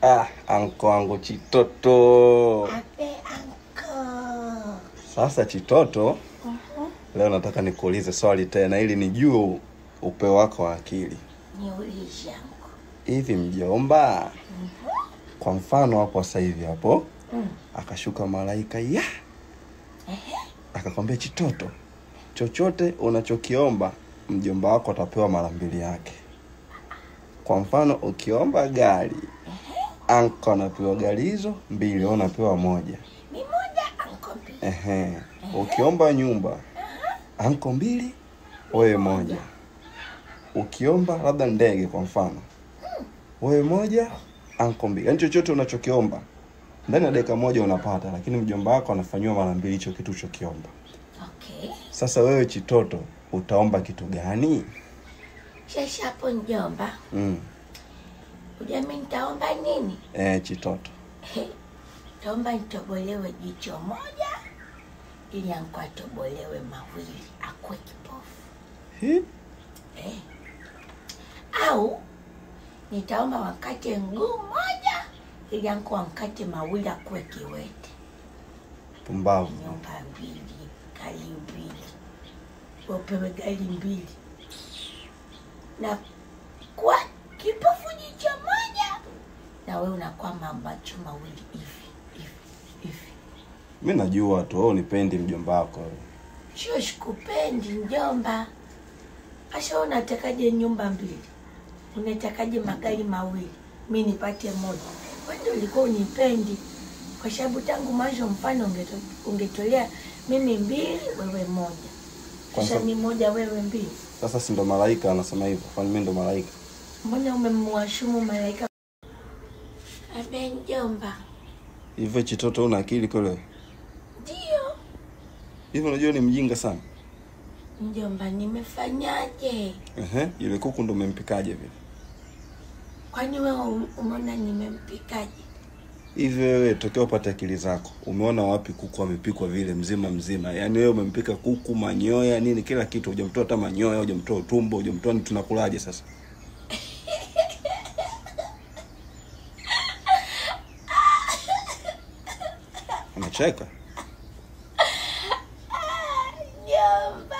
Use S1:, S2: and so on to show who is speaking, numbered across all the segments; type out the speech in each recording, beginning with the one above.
S1: Ah, anko wangu Chitoto.
S2: Ape anko.
S1: Sasa Chitoto, leo nataka nikuulize swali tena ili nijue upeo wako wa akili.
S2: Niulize anko.
S1: Hivi mjomba, kwa mfano hapo sasa hivi hapo
S2: Mm.
S1: akashuka malaika ya akakwambia Chitoto, chochote unachokiomba mjomba wako atapewa mara mbili yake. Kwa mfano ukiomba gari, anko anapewa gari hizo mbili, wewe unapewa moja.
S2: Ni moja anko mbili.
S1: Ehe. Ukiomba nyumba anko mbili, wewe moja. Ukiomba labda ndege kwa mfano, wewe moja, anko mbili. Yaani chochote unachokiomba ndani ya dakika moja unapata, lakini mjomba wako anafanyiwa mara mbili hicho kitu ulichokiomba.
S2: Okay.
S1: Sasa wewe Chitoto, utaomba kitu gani?
S2: Sasa hapo njomba,
S1: Mm.
S2: ujua mimi nitaomba nini?
S1: Eh, Chitoto.
S2: Taomba nitobolewe jicho moja ili anko atobolewe mawili akuwe kipofu.
S1: Hi?
S2: Eh. Au nitaomba wakate mguu moja ili anko ankate mawili akuwe kiwete.
S1: Pumbavu.
S2: Nyumba mbili, gari mbili, upewe gari mbili na kwa kipofu jicho moja, na wewe unakuwa macho mawili hivi hivi hivi.
S1: Mi najua tu wewe unipendi mjomba wako. wewe.
S2: Sio sikupendi njomba. Asha unatakaje nyumba mbili? Unatakaje magari mawili? Mi nipate moja. Wewe ndio ulikuwa unipendi. Kwa sababu tangu mwanzo mfano ungeto, ungetolea mimi mbili wewe moja.
S1: Kwanza-
S2: Sasa ni moja wewe mbili.
S1: Sasa si ndo malaika anasema hivyo? Kwani mimi ndo malaika?
S2: Mbona umemwashumu malaika? Abe njomba.
S1: Hivyo Chitoto una akili kweli?
S2: Ndio.
S1: Hivi unajua ni mjinga sana.
S2: Njomba nimefanyaje?
S1: Ehe, yule kuku ndo umempikaje vile?
S2: Kwani wewe um- umeona nimempikaje?
S1: Hivi wewe tokea upate akili zako, umeona wapi kuku amepikwa vile mzima mzima? Yaani wewe umempika kuku manyoya nini kila kitu, hujamtoa hata manyoya, hujamtoa utumbo, hujamtoa ni tunakulaje sasa? Unacheka?
S2: Njomba.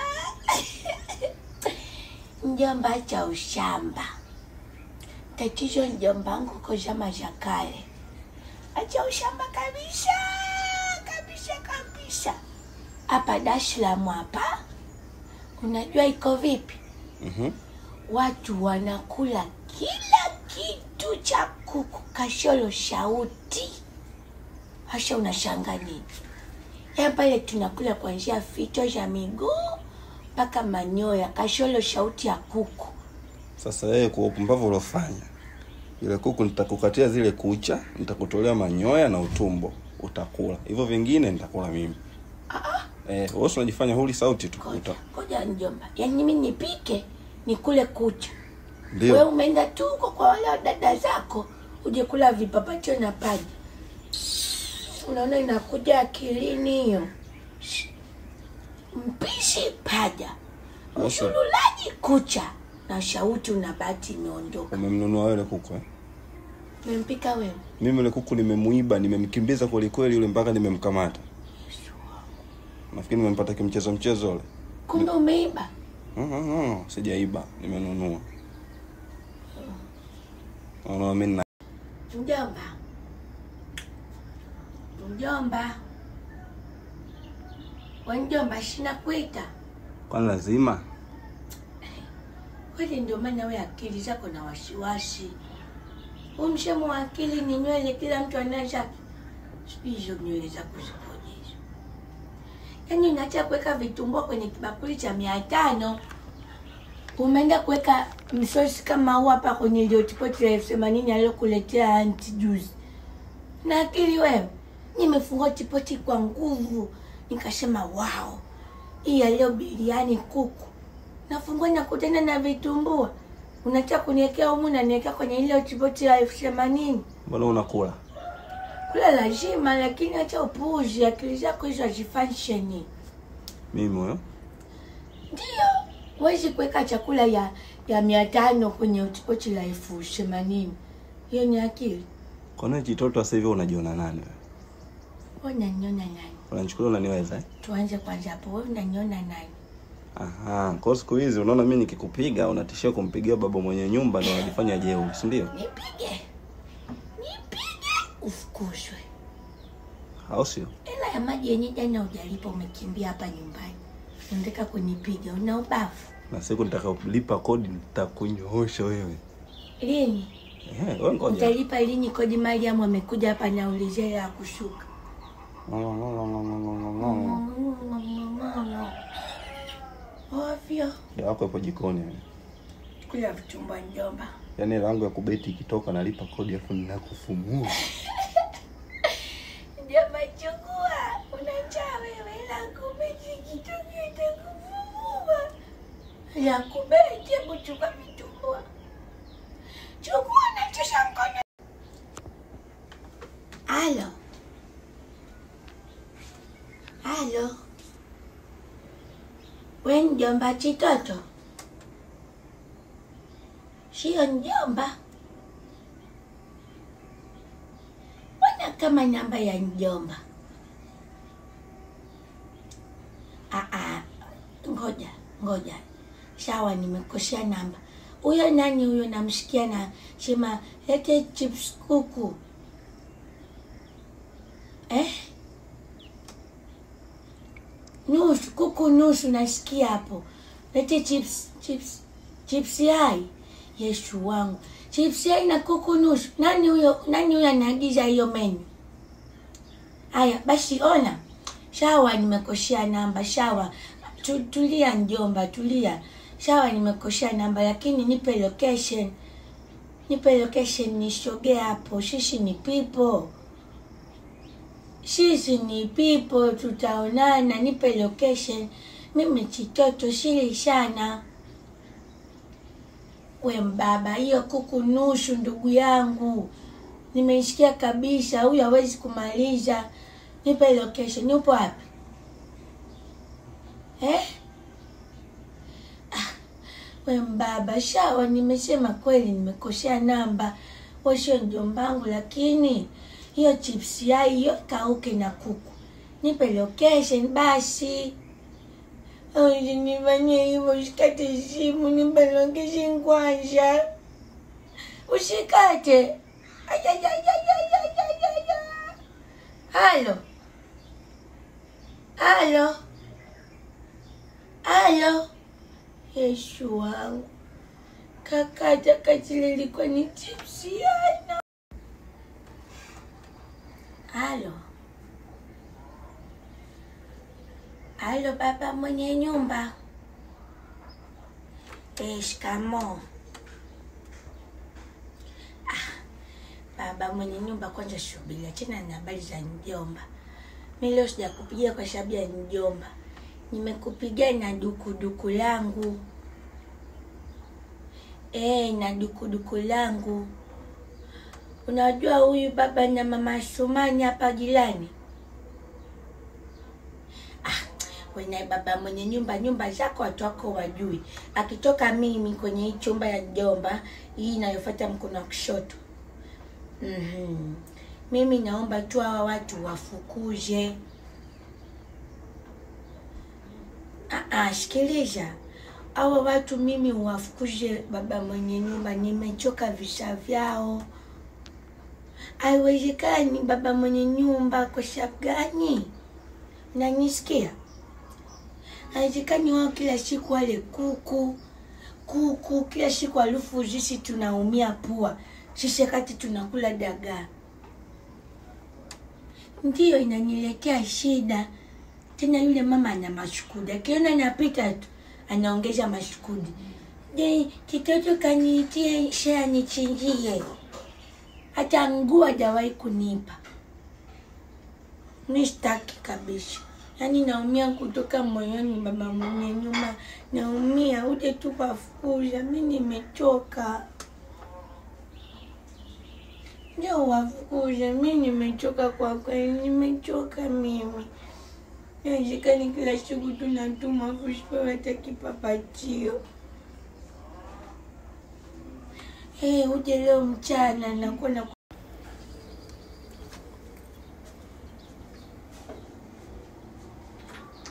S2: Njomba cha ushamba. Tatizo njomba wangu uko zama za kale. Acha ushamba kabisa. Kabisa kabisa. Hapa Dar es Salaam hapa. Unajua iko vipi?
S1: Mhm.
S2: Watu wanakula kila kitu cha kuku kasholo shauti. Hasha unashanga nini? Ya pale tunakula kuanzia fito za miguu mpaka manyoya, kasholo shauti ya kuku.
S1: Sasa wewe kwa upumbavu uliofanya, ile kuku nitakukatia zile kucha, nitakutolea manyoya na utumbo, utakula. Hivyo vingine nitakula mimi. Eh, wewe si unajifanya huli sauti tu.
S2: Koja,
S1: Uta.
S2: koja njomba, yaani mimi nipike nikule kucha, wewe
S1: Ndio.
S2: umeenda tu huko kwa wale dada zako uje kula vipapatio na paja. Unaona inakuja akilini hiyo. Mpishi paja,
S1: Sasa
S2: msululaji kucha na shauti unabati imeondoka.
S1: umemnunua wewe ile kuku eh?
S2: Umempika wewe?
S1: Mimi ile kuku nimemuiba, nimemkimbiza kweli kweli yule mpaka nimemkamata. Nafikiri nimempata kimchezo mchezo ule.
S2: Kumbe umeiba.
S1: Mhm, sijaiba, nimenunua. Unaona mimi na
S2: Mjomba, mjomba, we mjomba, shina kuita
S1: kwani lazima?
S2: kweli. Ndio maana we akili zako na wasiwasi. Huu msemo wa akili ni nywele, kila mtu anaza sijui hizo nywele zako zikoje hizo. Yaani unaacha kuweka vitumbua kwenye kibakuli cha mia tano umeenda kuweka msosi kama huu hapa kwenye iliyotipoti la elfu themanini aliyokuletea anti juzi na akili wewe. Nimefungua tipoti kwa nguvu, nikasema wao, hii ya leo biriani kuku. Nafungua nakutana na vitumbua, unataka kuniwekea humu, naniwekea kwenye ile tipoti la elfu themanini
S1: Mbona unakula?
S2: kula lazima, lakini acha upuuzi, akili zako hizo hazifansheni.
S1: Mimi huyo.
S2: Ndio huwezi kuweka chakula ya ya mia tano kwenye pochi la elfu themanini. Hiyo ni akili?
S1: Kwa nini kitoto sasa hivi unajiona nani wewe?
S2: Wewe unaniona nani?
S1: Unanichukulia unaniweza eh?
S2: Tuanze kwanza hapo. Wewe unaniona nani?
S1: Aha, kwa hiyo siku hizi unaona mimi nikikupiga unatishia kumpigia baba mwenye nyumba na unajifanya jeuri, si ndio?
S2: Nipige. Nipige ufukuzwe.
S1: Au sio?
S2: Hela ya maji yenye jana hujalipa umekimbia hapa nyumbani. Unataka kunipiga, una ubavu.
S1: Na siku nitakapolipa kodi nitakunyoosha wewe.
S2: Lini?
S1: Eh, wewe ngoja.
S2: Utalipa lini kodi Mariam amekuja hapa naulizia hela ya kushuka. Ovyo.
S1: Dawa yako ipo jikoni wewe.
S2: Kula vitumbua njomba.
S1: Yaani hela yangu ya kubeti ikitoka nalipa kodi afu ninakufumua.
S2: Njomba chukua. Unajaa wewe hela kubeti kitu kitakufungua. Ya kubeti hebu chukua vitumbua. Chukua na tisha mkono. Halo. Halo. We mjomba Chitoto? Sio mjomba? Mbona kama namba ya mjomba? Ah, ah, ngoja ngoja, sawa, nimekosea namba. Huyo nani huyo? Namsikia na sema lete chips kuku eh? nusu kuku nusu, nasikia hapo. Lete chips chips chips yai. Yesu wangu, chips yai na kuku nusu. Nani huyo? Nani huyo anaagiza hiyo menu? Haya basi, ona shawa, nimekoshea namba. Shawa, tu, tulia njomba, tulia. Shawa, nimekoshea namba, lakini nipe location, nipe location nisogee hapo. Sisi ni people sisi ni people, tutaonana. Nipe location. Mimi Chitoto sili sana. We mbaba, hiyo kuku nusu, ndugu yangu, nimeisikia kabisa. Huyu hawezi kumaliza. Nipe location. Upo wapi eh? Ah, we mbaba, shawa, nimesema kweli, nimekosea namba. We sio njombangu, lakini hiyo chips yai hiyo kauke na kuku. Nipe location basi. Usinifanyie hivyo, usikate simu, nipe location kwanza. Usikate. Ayayayayayayaya. Halo. Halo. Halo. Yesu wangu. Kakata katile ilikuwa ni chips yai. Halo. Halo baba mwenye nyumba. Eh, shikamo. Ah, baba mwenye nyumba kwanza subiri, achana na habari za mjomba. Mimi leo sijakupigia kwa sababu ya mjomba. Nimekupigia na dukuduku langu. Eh, na dukuduku langu. Unajua huyu baba na mama Sumani hapa jirani? Ah, wewe baba mwenye nyumba, nyumba zako watu wako wajui. Akitoka mimi kwenye hii chumba ya mjomba, hii inayofuata mkono wa kushoto. Mhm. Mimi naomba tu hawa watu wafukuze. Ah, ah, sikiliza. Hawa watu mimi wafukuze baba mwenye nyumba, nimechoka visa vyao. Haiwezekani baba mwenye nyumba, kwa sababu gani? Unanisikia? Haiwezekani wao kila siku wale kuku kuku kila siku, alufu sisi tunaumia pua, sisi wakati tunakula dagaa. Ndiyo inaniletea shida tena. Yule mama ana mashukudi, akiona napita tu anaongeza mashukudi. Je, kitoto kaniitia shea nichinjie hata nguo hajawahi kunipa. Mi sitaki kabisa, yaani naumia kutoka moyoni. Baba mwenye nyumba, naumia. Uje tu wafukuza, mi nimechoka. Ndio wafukuza, mi nimechoka kwa kweli, nimechoka mimi. Nawezekani kila siku tunatuma kusipewa hata kipapachio. Hey, uje leo mchana nakuwa na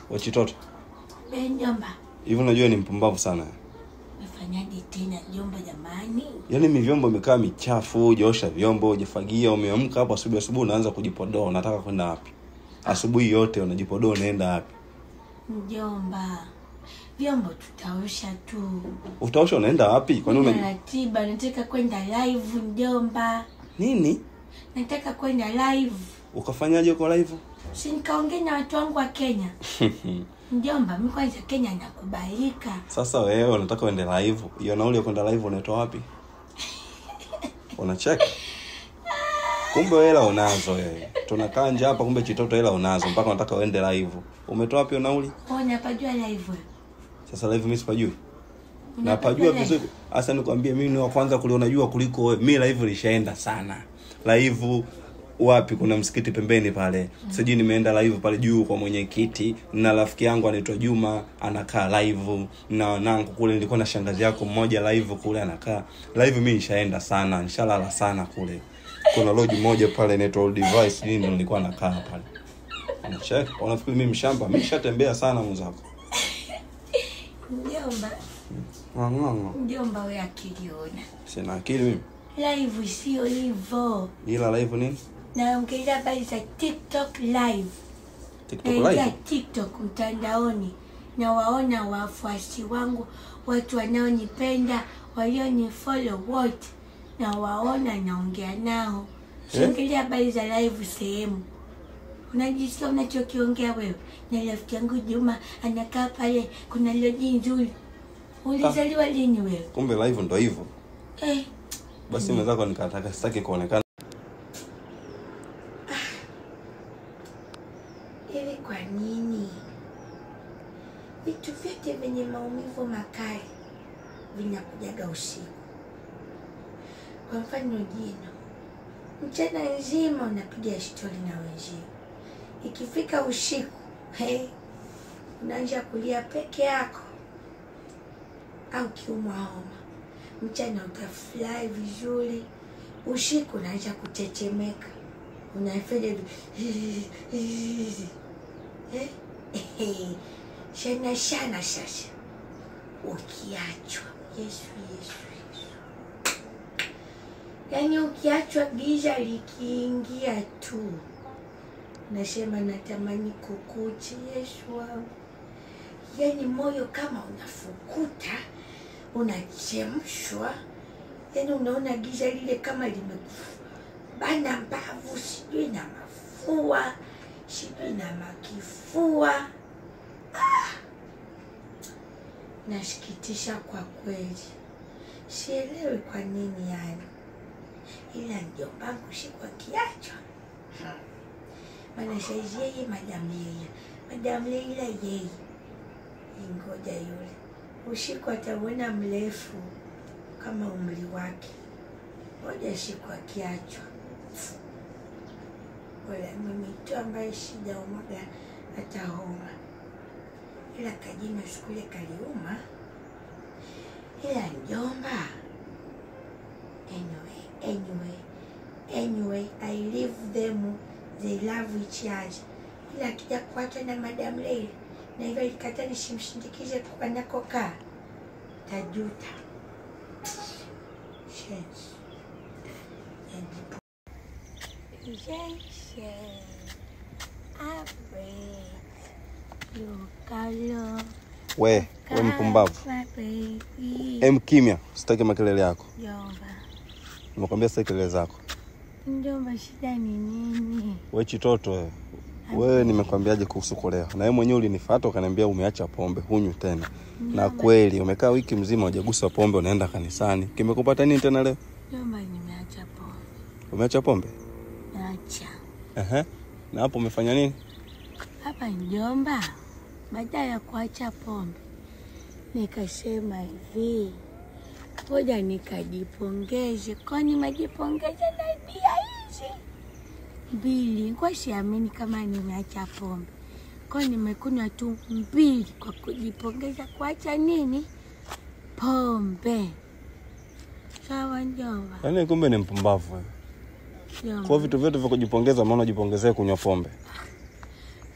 S1: wachitoto
S2: Be mjomba,
S1: hivi unajua ni mpumbavu sana
S2: umefanyaje tena mjomba jamani?
S1: yaani mi vyombo imekaa michafu hujaosha vyombo hujafagia umeamka hapo asubuhi asubuhi unaanza kujipodoa unataka kwenda wapi asubuhi yote unajipodoa unaenda wapi
S2: Mjomba, vyombo tutaosha tu.
S1: utaosha unaenda wapi kwani
S2: Nina
S1: una
S2: ratiba, nataka kwenda live mjomba,
S1: nini
S2: nataka kwenda live,
S1: ukafanyaje uko live
S2: si nikaongea na watu wangu wa Kenya. Mjomba, mi kwanza Kenya nakubalika.
S1: sasa wewe unataka uende live hiyo nauli ya kwenda live unaitoa wapi unacheka kumbe hela unazo wewe tunakaa nje hapa kumbe chitoto hela unazo mpaka unataka uende live umetoa wapi hiyo nauli
S2: Wewe unapajua live wewe?
S1: sasa live mimi sipajui
S2: Unapajua
S1: napajua
S2: live?
S1: vizuri hasa nikwambie mimi ni wa kwanza kuliona jua kuliko wewe mi live lishaenda sana live wapi kuna msikiti pembeni pale sijui nimeenda live pale juu kwa mwenyekiti na rafiki yangu anaitwa juma anakaa live na wanangu kule nilikuwa na shangazi yako mmoja live kule anakaa live mi nishaenda sana nishalala sana kule kuna lodge moja pale inaitwa Old device nini nilikuwa nakaa pale unacheka unafikiri mimi mshamba mi nishatembea sana mwenzako
S2: Mjomba,
S1: ng'ang'ang'a
S2: mjomba wewe akiliona.
S1: sina akili mimi
S2: Live sio hivyo.
S1: ila live nini
S2: Naongelea habari za TikTok live.
S1: tiktok
S2: naingia
S1: live
S2: TikTok mtandaoni na waona wafuasi wangu, watu wanaonipenda, walionifollow wote, na waona naongea nao. Siongelea habari za live sehemu. Unajisikia unachokiongea wewe? Na rafiki yangu Juma anakaa pale, kuna loji nzuri. Ulizaliwa lini wewe?
S1: kumbe live ndo hivyo
S2: Eh,
S1: basi mwenzako nikataka sitaki kuonekana
S2: Hivi kwa nini vitu vyote vyenye maumivu makali vinakujaga usiku? Kwa mfano jino, mchana nzima unapiga stori na wenzio, ikifika usiku hey, unaanza kulia peke yako, au kiumwa homa. Mchana utafurahi vizuri, usiku unaanza kutetemeka, unafanya hivi Eh? shana shana sasa ukiachwa yesu yesu yesu yaani ukiachwa giza likiingia tu nasema natamani kukuchi yesu wangu yaani moyo kama unafukuta unachemshwa yaani unaona giza lile kama limebana mbavu sijui na mafua sijui na makifua ah! nasikitisha kwa kweli sielewi kwa nini yani ila mjombangu siku akiachwa hmm. maana saizi yeye madam Leila madam Leila yeye ingoja yule usiku atauona mrefu kama umri wake ngoja siku akiachwa wala mimi tu ambaye sijaumwaga hata homa, ila kajina siku ile kaliuma, ila mjomba. Anyway, anyway, anyway, I leave them, they love each other. Ila akija kuachwa na Madam Leila na hivyo ikata nisimsindikize anakokaa, tajuta. Shenzi. Yajipu- Yes, Lukalo.
S1: we we mpumbavu em kimya sitaki makelele yako
S2: Jomba,
S1: nimekwambia sitaki kelele zako
S2: njomba, shida ni nini?
S1: we chitoto wewe wewe nimekwambiaje kuhusu kulewa na wewe mwenyewe ulinifuata ukaniambia umeacha pombe hunywi tena na kweli umekaa wiki mzima hujagusa pombe unaenda kanisani kimekupata nini tena leo
S2: Jomba, nimeacha pombe,
S1: umeacha pombe
S2: nacha
S1: Ehe. na hapo umefanya nini
S2: hapa. Njomba, baada ya kuacha pombe nikasema hivi, ngoja nikajipongeze, kwani majipongeze na bia hizi mbili, kwa siamini kama nimeacha pombe, kwa nimekunywa tu mbili kwa kujipongeza kuacha nini pombe. Sawa njomba,
S1: yaani kumbe ni mpumbavu wewe
S2: njomba.
S1: kwa vitu vyote vya kujipongeza maana ujipongezee kunywa pombe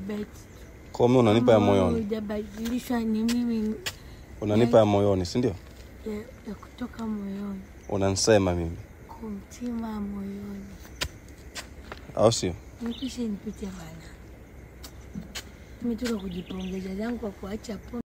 S2: kubeti.
S1: Kwa hiyo unanipa ya
S2: Moyo
S1: moyoni,
S2: hujabadilishwa ni mimi
S1: unanipa ya moyoni, si ndio?
S2: ya, ya kutoka moyoni
S1: Unanisema mimi,
S2: kumtima moyoni.
S1: au sio?
S2: Nipishe nipite bana. Nimetoka kujipongeza zangu kwa kuacha pombe.